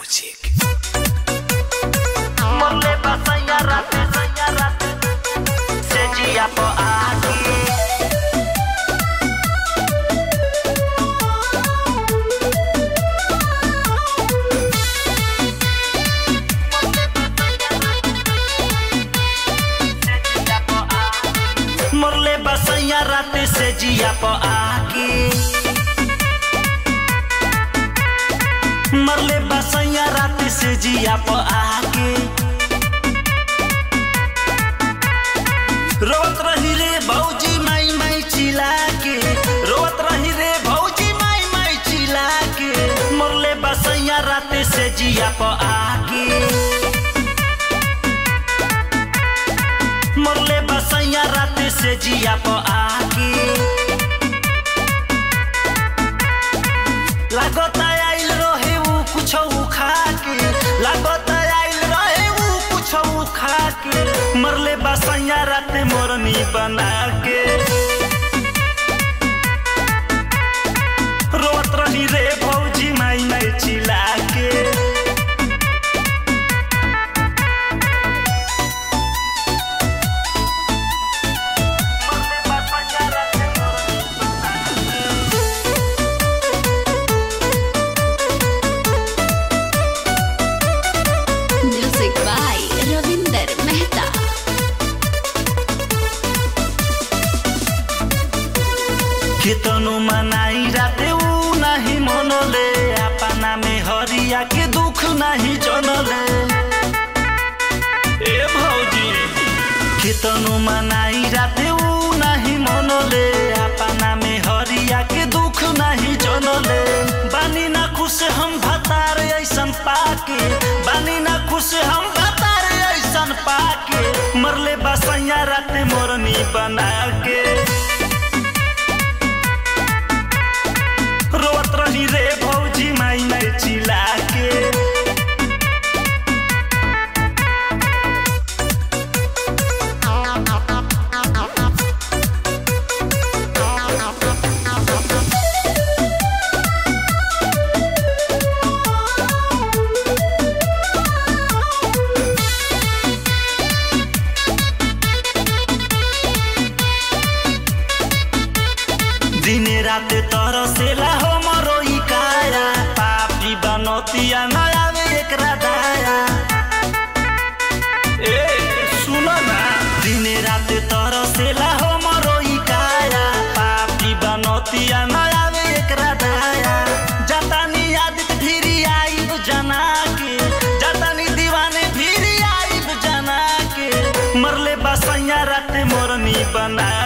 Music. Morle pasaya rate, saya rate Seji apa aki Morle basaya rate seji apa aki मरले बसैया रात से जिया प आके रोत रही रे भौजी माई माई चिल्ला के रोत रही रे भौजी माई माई चिल्ला के मरले बसैया रात से जिया प आके मरले बसैया रात से जिया प आके लागता आइल रहे ऊ कुछो खा के लागता आइल रहे ऊ कुछो खा के मरले बसैया रात मोरनी बना के रोत रही रे भौजी माई माई चिल्ला के मरले बसैया रात मोरनी Music by Ravinder Mehta. केतनो मनाई राते ऊ नाही मनले अपना में हरिया के दुख नाही जनले ए भौजी केतनो मनाई राते ऊ नाही मनले अपना में हरिया के दुख नाही जनले बानी ना खुश हम भतार ऐसन पाके बानी ना खुश हम भतार ऐसन पाके मरले बसैया राते मोरनी बना के रोत रही रे भौजी माई माई चिल्ला के दिने राते तरसेला हो मरो ई काया पापी बनतिया नया में एकरा दाया ए सुन ना दिने राते तरसेला हो मरो ई काया पापी बनतिया नया में एकरा दाया जतानी आदित भिरी आइब जना के जतानी दीवाने भिरी आइब जना के मरले बसैया राते मोरनी बना